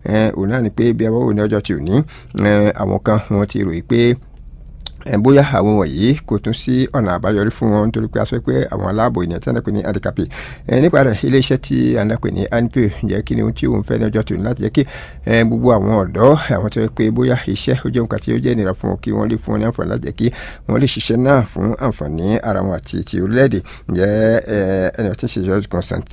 òun náà ni pé bí a bá wò ní ọjọ́ tí ò ní àwọn kan wọ́n ti ròyìn pé bóyá àwọn wọ̀nyí kò tún sí ọ̀nà àbáyọrí fún wọn nítorí pé a sọ pé àwọn aláàbò ènìyàn tí a ń pè ní handicapé nípa rẹ̀ iléeṣẹ́ tí a ń pè ní anpe jẹ́ kí ni ohun tí òun fẹ́ ní ọjọ́ tòun láti jẹ́ kí gbogbo àwọn ọ̀dọ́ àwọn tó yẹ pé bóyá iṣẹ́ ó jẹ́ nǹkan tí ó jẹ́ ìnira fún wọn kí wọ́n lè fún wọn ní àǹfààní láti jẹ́ kí wọ́n lè ṣiṣẹ́ náà fún àǹfààní ara wọn àti ti orílẹ̀-èdè jẹ́ ẹni tí ń ṣe George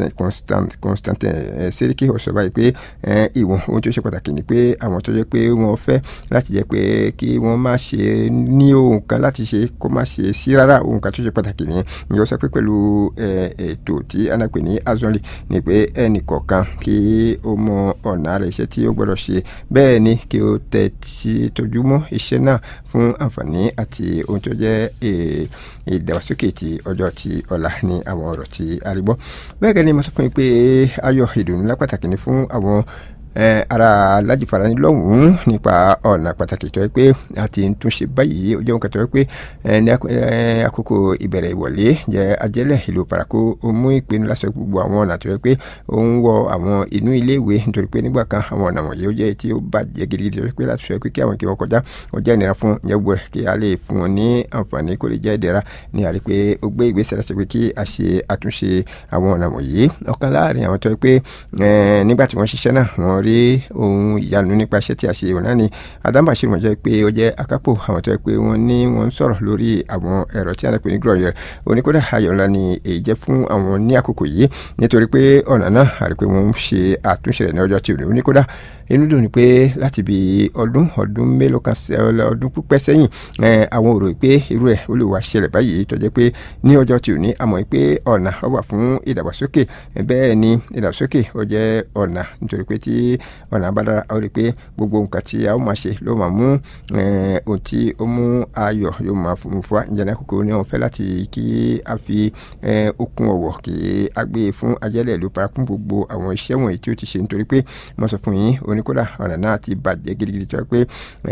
Constantin Seriki ó sọ báyìí pé ìwọ̀n ohun tó ṣe pàtàkì ni pé àwọn tó jẹ́ pé wọ́n fẹ́ láti jẹ́ pé kí wọ́n má ṣe ní ohun kan láti ṣe kó má ṣe sí rárá ohun kan tó ṣe pàtàkì nìyẹn ìyẹn ó sọ pé pẹ̀lú ètò tí a náà pè ní azọ́nlì ni pé ẹnì kọ̀ọ̀kan kí ó mọ ọ̀nà rẹ̀ iṣẹ́ tí ó gbọ́dọ̀ ṣe bẹ́ẹ̀ ni kí ó tẹ̀ sí tójú mọ́ iṣẹ́ náà fún àǹfààní àti ohun tó jẹ́ ìdàgbàsókè ti ọjọ́ ti ọ̀la ní àwọn ọ̀rọ̀ tí a rí gbọ́ bẹ́ẹ̀ gẹ́gẹ́ ni mo sọ fún yín pé ayọ̀ ìdùnnú lá pàtàkì ni fún àwọn ara alájìfara ní lọ́hùn-ún nípa ọ̀nà pàtàkì tó yẹ pé a ti ń túnṣe báyìí ó jẹ́ nǹkan tó yẹ pé ní àkókò ìbẹ̀rẹ̀ ìwọlé jẹ́ ajẹ́lẹ̀ ìlú parako ó mú ìpinnu láti sọ gbogbo àwọn ọ̀nà tó yẹ pé ó ń wọ àwọn inú iléèwé nítorí pé nígbà kan àwọn ọ̀nà wọ̀nyí ó jẹ́ tí ó bàjẹ́ gidigidi tó yẹ pé láti sọ pé kí àwọn kí wọ́n kọjá ó jẹ́ ìnira fún ìyẹn gbọ́dọ̀ kí a lè fún wọn ní àǹfààní kó lè jẹ́ ìdẹ̀ra ní àrí pé ó gbé ìgbésẹ̀ láti pé kí a ṣe àtúnṣe àwọn ọ̀nà wọ̀nyí ọ̀kan láàrin àwọn tó yẹ pé nígbà tí wọ́n ṣiṣẹ́ náà wọ́n rí ohun ìyanu nípa iṣẹ́ tí a ṣe òun náà ni adamba ṣe wọ́n jẹ́ pé ó jẹ́ akápò àwọn tó yẹ pé wọ́n ní wọ́n ń sọ̀rọ̀ lórí àwọn ẹ̀rọ tí a lè pè ní grọ̀yẹ̀ oníkódà ayọ̀ ńlá ni èyí jẹ́ fún àwọn ní àkókò yìí nítorí pé ọ̀nà náà àrí pé wọ́n ń ṣe àtúnṣe rẹ̀ ní ọjọ́ tí òní oníkódà inú dùn ni pé láti bí ọdún ọdún mélòó kan ọdún pípẹ́ sẹ́yìn àwọn òrò pé irú ẹ̀ ó lè wá ṣẹlẹ̀ báyìí tó jẹ́ pé ní ọjọ́ tí ò ní àmọ́ pé ọ̀nà ó wà fún ìdàgbàsókè bẹ́ẹ̀ ni ìdàgbàsókè ó jẹ́ ọ̀nà nítorí pé tí ọ̀nà àbádára ó rí i pé gbogbo nǹkan tí a ó máa ṣe ló máa mú ohun tí ó mú ayọ̀ yóò máa fún fún wa ìjànà kòkó ní wọn fẹ́ láti kí a fi okun ọ̀wọ̀ kí a gbé fún ajẹ́lẹ̀ ìlú parakún gbogbo àwọn iṣẹ́ wọ̀nyí tí ó ti ṣe nítorí pé mo sọ fún yín oníkódà ọ̀nà náà ti bàjẹ́ gidigidi tó yẹ pé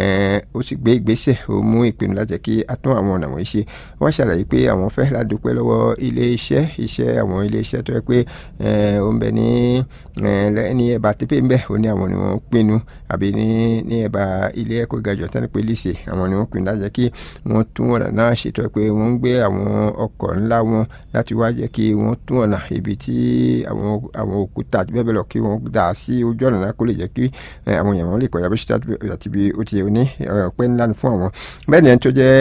ó sì gbé ìgbésẹ̀ ó mú ìpinnu láti jẹ́ kí a tún àwọn ọ̀nà wọ̀nyí ṣe wọ́n ṣàlàyé pé àwọn fẹ́ láti dúpẹ́ lọ́wọ́ ilé iṣẹ́ iṣẹ́ àwọn ilé iṣẹ́ tó yẹ pé ó ń bẹ ní ní ẹ̀bà tẹ́pẹ́ ń bẹ ó ní àwọn ni wọ́n pinnu àbí ní ní ẹ̀bà ilé ẹ̀kọ́ ìgàjọ tani pé lísè àwọn ni wọ́n pinnu láti jẹ́ kí wọ́n tún ọ̀nà náà ṣètò pé wọ́n ń gbé àwọn ọkọ̀ ńlá wọn láti wá jẹ́ kí wọ́n tún ọ̀nà ibi tí àwọn àwọn òkúta àti bẹ́ẹ̀ bẹ́ẹ̀ lọ kí wọ́n dà sí ojú ọ̀nà náà kó lè jẹ́ kí àwọn èèyàn wọn lè kọjá bí ṣe àti bí ó ti ní ọpẹ́ ńlá fún àwọn bẹ́ẹ̀ ni ẹni tó jẹ́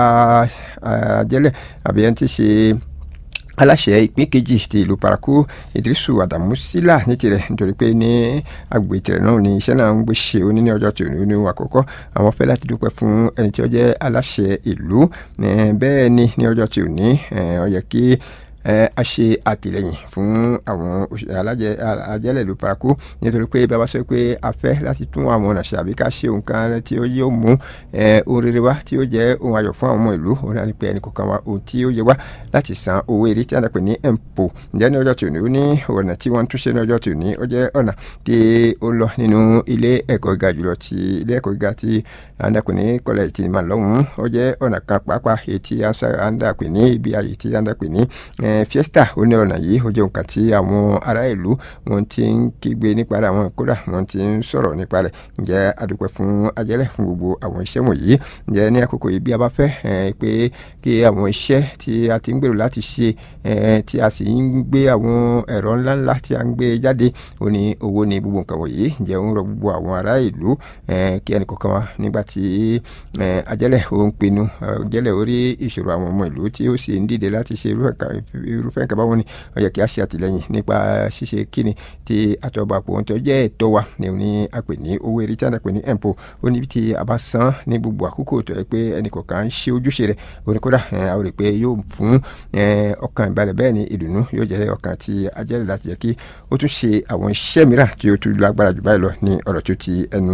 àjẹlẹ̀ àbí ẹni tí ṣe aláṣẹ ìpín kejì ti ìlú paraku idrisu adamu sila ní tirẹ̀ nítorí pé ní agbègbè tirẹ̀ náà ni iṣẹ́ náà ń gbé ṣe oní ní ọjọ́ tòun ní àkọ́kọ́ àwọn fẹ́ láti dúpẹ́ fún ẹni tí ó jẹ́ aláṣẹ ìlú bẹ́ẹ̀ ni ní ọjọ́ tòun ní ó yẹ kí a ṣe àtìlẹyìn fún àwọn alájẹ ajẹlẹ ìlú paraku nítorí pé bí a bá sọ pé a fẹ́ láti tún àwọn ọ̀nà ṣe àbí ká ṣe nǹkan tí ó yóò mú ohun rere wá tí ó jẹ́ ohun ayọ̀ fún àwọn ọmọ ìlú òun náà ni pé ẹnì kọ̀ọ̀kan wa ohun tí ó yẹ wá láti san owó eré tí a dàpẹ̀ ní empo ǹjẹ́ ní ọjọ́ tòní ó ní ọ̀nà tí wọ́n ń túnṣe ní ọjọ́ tòní ó jẹ́ ọ̀nà tí ó ń lọ nínú ilé ẹ̀kọ́ gíga jùlọ ti ilé ẹ̀kọ́ gíga tí a dàpẹ̀ ní kọ́lẹ̀ tí mà lọ́hùn-ún ó jẹ́ ọ̀nà kan pàápàá èyí tí a dàpẹ̀ ní ibi àyè tí a dàpẹ̀ ní fiesta ó ní ọ̀nà yìí ó jẹ́ nǹkan tí àwọn ará ìlú wọn ti ń kígbe nípa rẹ̀ àwọn kódà wọn ti ń sọ̀rọ̀ nípa rẹ̀ ǹjẹ́ adúpẹ́ fún ajẹ́lẹ̀ fún gbogbo àwọn iṣẹ́ wọ̀nyí ǹjẹ́ ní àkókò yìí bí a bá fẹ́ pé kí àwọn iṣẹ́ tí a ti ń gbèrò láti ṣe tí a sì ń gbé àwọn ẹ̀rọ ńláńlá tí a ń gbé jáde ó ní owó ní gbogbo nǹkan wọ̀nyí ǹjẹ́ ń rọ gbogbo àwọn ará ìlú kí ẹnì kọ̀ọ̀kan wa nígbà tí ajẹ́lẹ̀ ó ń pinnu ajẹ́lẹ̀ orí ìṣòro àwọn ọmọ ìlú tí ó sì ń dìde láti ṣe irúfẹ́ nǹkan báwọn ni ó yẹ kí a ṣe àtìlẹ́yìn nípa ṣíṣe kíni tí àtọ́gbàpọ̀ ohun tó jẹ́ ẹ̀tọ́ wa ní òní àpè ní owó eré tí a pè ní empo ó níbi tí a bá san ní gbogbo àkókò tó yẹ pé ẹnì kọ̀ọ̀kan ń ṣe ojúṣe rẹ̀ oníkódà a ò rí pé yóò fún ọkàn ìbalẹ̀ bẹ́ẹ̀ ni ìdùnnú yóò jẹ́ ọkàn tí a jẹ́ láti jẹ́ kí ó tún ṣe àwọn iṣẹ́ mìíràn tí ó tún lágbára jù báyìí lọ ní ọ̀rọ̀ tó ti ẹnu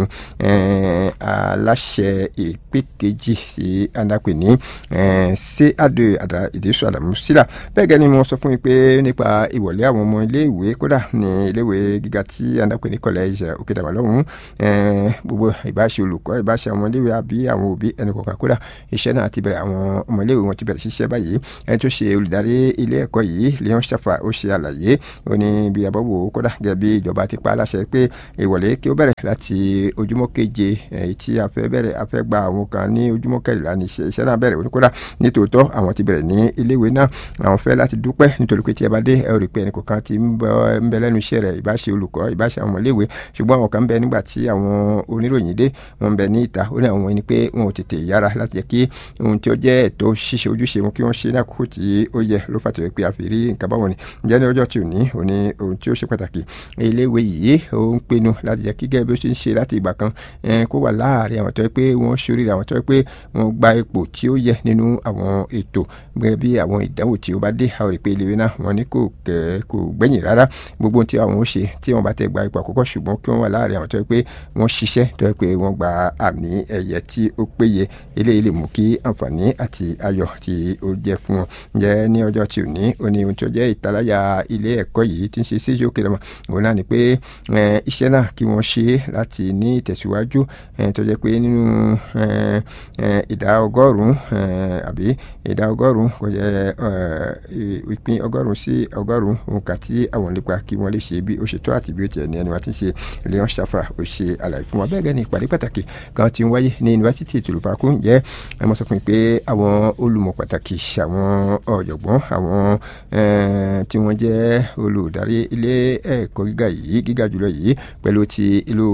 aláṣẹ ìpè kejì tí a ń dàpè ní ṣé àdó àdá ìdísọ àdàmú sílà bẹ́ẹ̀ gẹ́gẹ́ gẹ́gẹ́ ni mo sọ fún yín pé nípa ìwọlé àwọn ọmọ iléèwé kódà ní iléèwé gíga tí andapẹ ní college òkèdàmà lọ́hùn gbogbo ìbáṣe olùkọ́ ìbáṣe àwọn iléèwé àbí àwọn òbí ẹnì kọ̀ọ̀kan kódà iṣẹ́ náà ti bẹ̀rẹ̀ àwọn ọmọ iléèwé wọn ti bẹ̀rẹ̀ ṣiṣẹ́ báyìí ẹni tó ṣe olùdarí ilé ẹ̀kọ́ yìí leon shafa ó ṣe àlàyé ó ní bí abọ́wò kódà gẹ́gẹ́ bí ìjọba ti pa á láṣẹ pé ìwọlé kí ó bẹ̀rẹ̀ láti ojúmọ́ keje èyí tí a fẹ́ bẹ̀rẹ̀ a fẹ́ gba àwọn kan ní ojúmọ́ kẹrìnlá ní iṣẹ́ náà bẹ̀rẹ̀ oníkódà nítòótọ́ àwọn ti bẹ̀rẹ̀ ní iléèwé náà àwọn fẹ́ láti dúpẹ́ nítorí pé tí ẹ bá dé ẹ ò rí pé ẹnì kọ̀ọ̀kan ti ń bẹ lẹ́nu iṣẹ́ rẹ̀ ìbáṣe olùkọ́ ìbáṣe àwọn ọmọléèwé ṣùgbọ́n àwọn kan ń bẹ nígbà tí àwọn oníròyìn dé wọ́n ń bẹ ní ìta ó ní àwọn ẹni pé wọn ò tètè yára láti jẹ́ kí ohun tí ó jẹ́ ẹ̀tọ́ ṣíṣe ojúṣe wọn kí wọ́n ṣe ní àkókò tí ó yẹ ló fà tó yẹ pé a fi rí nǹkan báwọn ni ǹjẹ́ ní ọjọ́ tí ò ní ò ní ohun tí ó ṣe pàtàkì iléèwé yìí ó ń pinnu láti jẹ́ kí gẹ́gẹ́ bí ó ṣe ń ṣe láti ìgbà kan kó wà láàárín àwọn tó yẹ pé wọ́n ṣoríire àwọn tó yẹ pé wọ́n gba ipò tí ó yẹ nínú àwọn ètò gẹ́gẹ́ bí àwọn ìdánwò tí ó bá dé àwọn rí pé iléèwé náà wọ́n ní kò kẹ́ kò gbẹ̀yìn rárá gbogbo ohun tí àwọn ó ṣe tí wọ́n bá tẹ̀ gba ipò àkọ́kọ́ ṣùgbọ́n kí wọ́n wà láàárín àwọn tó yẹ pé wọ́n ṣiṣẹ́ tó yẹ pé wọ́n gba àmì ẹ̀yẹ tí ó péye eléyìí lè mú kí àǹfààní àti ayọ̀ tí ó jẹ́ fún wọn jẹ́ ní ọjọ́ tí ò ní ó ní ohun tí ó jẹ́ ìtaláyà ilé ẹ̀kọ́ yìí tí ń ṣe síjú òkè lọ́mọ òun náà ni pé iṣẹ́ náà kí wọ́n ṣe láti ní ìtẹ̀síwájú tó jẹ́ pé nínú ìdá ọgọ́rùn-ún àbí ìdá ọgọ́rùn-ún kò jẹ́ ìpín ọgọ́rùn-ún sí ọgọ́rùn-ún nǹkan tí àwọn nípa kí wọ́n lè ṣe bí ó ṣe tó àti bí ó tiẹ̀ ní ẹni wá ti ń ṣe leon shafa ó ṣe àlàyé fún wa bẹ́ẹ̀ gẹ́ni ìpàdé pàtàkì kan ti ń wáyé ní yunifásitì tìlú paraku ǹjẹ́ ẹ mọ̀ sọ fún mi pé àwọn olùmọ̀ pàtàkì àwọn ọ̀jọ̀gbọ́n àwọn tí wọ́n jẹ́ olùdarí ilé ẹ̀kọ́ gíga yìí gíga jùlọ yìí pẹ̀lú ti ìlú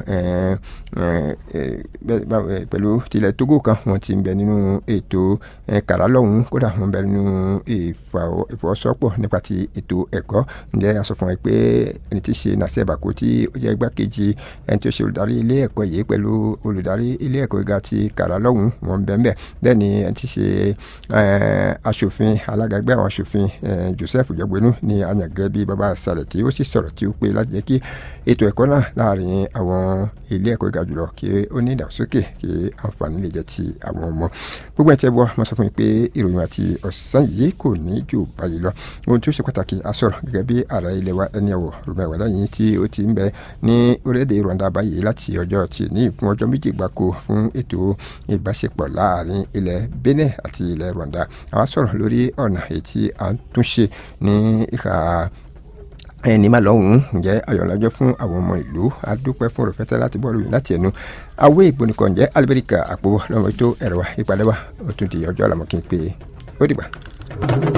pẹ̀lú tilẹ̀ Togo kan wọ́n ti ń bẹ nínú ètò kàrà lọ́hùn kódà wọ́n bẹ nínú ìfọwọ́sowọ́pọ̀ nípa ti ètò ẹ̀kọ́ ǹjẹ́ a sọ fún wa pé ẹni tí í ṣe Nasir Bako tí ó jẹ́ igbákejì ẹni tí ó ṣe olùdarí ilé ẹ̀kọ́ yìí pẹ̀lú olùdarí ilé ẹ̀kọ́ gíga ti kàrà lọ́hùn wọ́n ń bẹ ń bẹ bẹ́ẹ̀ ni ẹni tí í ṣe aṣòfin alága ẹgbẹ́ àwọn aṣòfin Joseph Jọgbẹ́nu ní àyàngẹ́ bíi baba sàlẹ̀ tí ó sì sọ̀rọ̀ tí ó pé láti jẹ́ kí ètò ẹ̀kọ́ náà láàrin àwọn ilé ẹ̀kọ́ gíga jùlọ kí ó ní ìdàgbàsókè kí àǹfààní lè jẹ́ ti àwọn ọmọ gbogbo ẹ̀ tẹ́ bọ́ mo sọ fún mi pé ìròyìn àti ọ̀sán yìí kò ní jù báyìí lọ ohun tí ó ṣe pàtàkì a sọ̀rọ̀ gẹ́gẹ́ bí ààrẹ ilẹ̀ wa ẹni ẹ̀wọ̀ rúmẹ̀wá lẹ́yìn tí ó ti ń bẹ ní orílẹ̀-èdè Rwanda báyìí láti ọjọ́ tí ní fún ọjọ́ méjì gbáko fún ètò ìbáṣepọ̀ láàrin ilẹ̀ Benin àti ilẹ̀ Rwanda àwa sọ̀rọ̀ lórí ọ̀nà èyí tí à ń túnṣe ní ìhà ẹni máa lọ́hùn-ún ǹjẹ́ ayọ̀lájọ́ fún àwọn ọmọ ìlú adúpẹ́ fún rẹpẹtẹ láti bọ́ọ̀lù yìí láti ẹnu awé ìbònìkọ̀ ǹjẹ́ alibẹ́ríkà àpò lọ́mọ ètò ẹ̀rọ wa ìpàdé wa ó tún di ọjọ́ àlàmọ́kí pé ó dìgbà.